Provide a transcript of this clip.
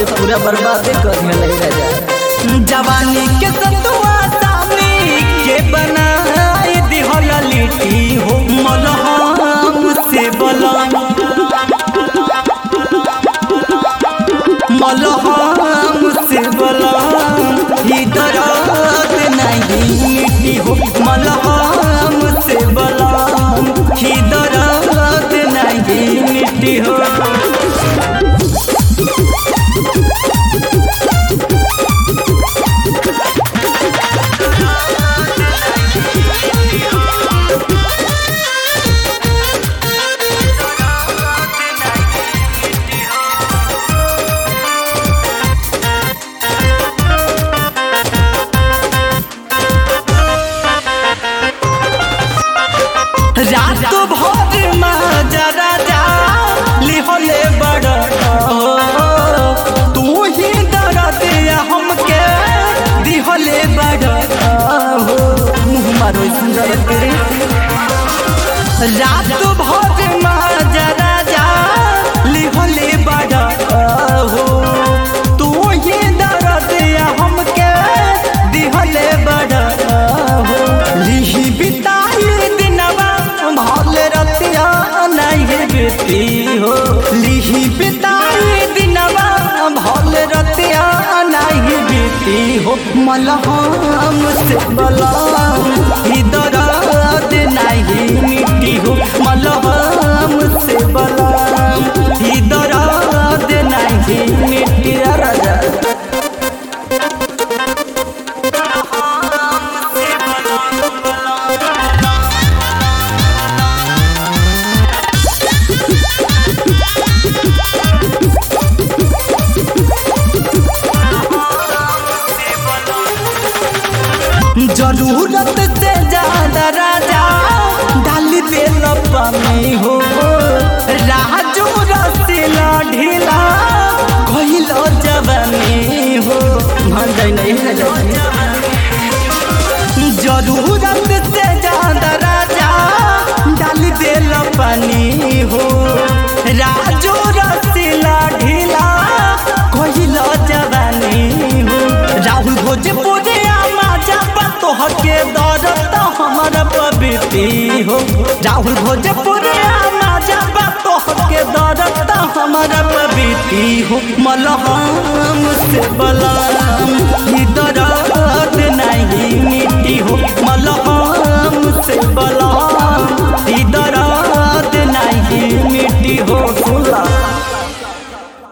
जे पूरा बर्बादे कर दिया राजा जवानी के सतुआ सामी के बनाए दिहल लिट्टी हो मलहम से बलम मलहम से बलम ही दर्द नहीं मिट्टी हो मलहम से बलम ही दर्द नहीं मिट्टी हो रात भर माजा राजा लिहले बड़ तू ही दर्द हमके दिहले बड़ हो मुँह मारो सुंदर करे रात भर माजा राजा लिहले बड़ हो तू ही दर्द हमके दिहले बड़ हो लिही बिताई दिनवा भल रतिया नहीं बीती हो लिही बिताई दिनवा भल रतिया नहीं बीती हो मलहम से बलम ही दर्द नहीं मिट्टी हो मलहम से बलम ही दर्द नहीं मिट्टी राजा जरूरत से ज्यादा राजा डाल दे पानी हो राजू रसीला ढीला कहिलो जवानी हो मान जाए नहीं राजा जरूरत से ज्यादा राजा डाल दे पानी हो राजू रसीला ढीला कहिलो जवानी हो राहुल भोजपुरी माजा तोहर के दौरत हमर पबीती हो राहुल भोजपुरी माजा तोहर के दौरत हमर पबीती हो मलहम से बला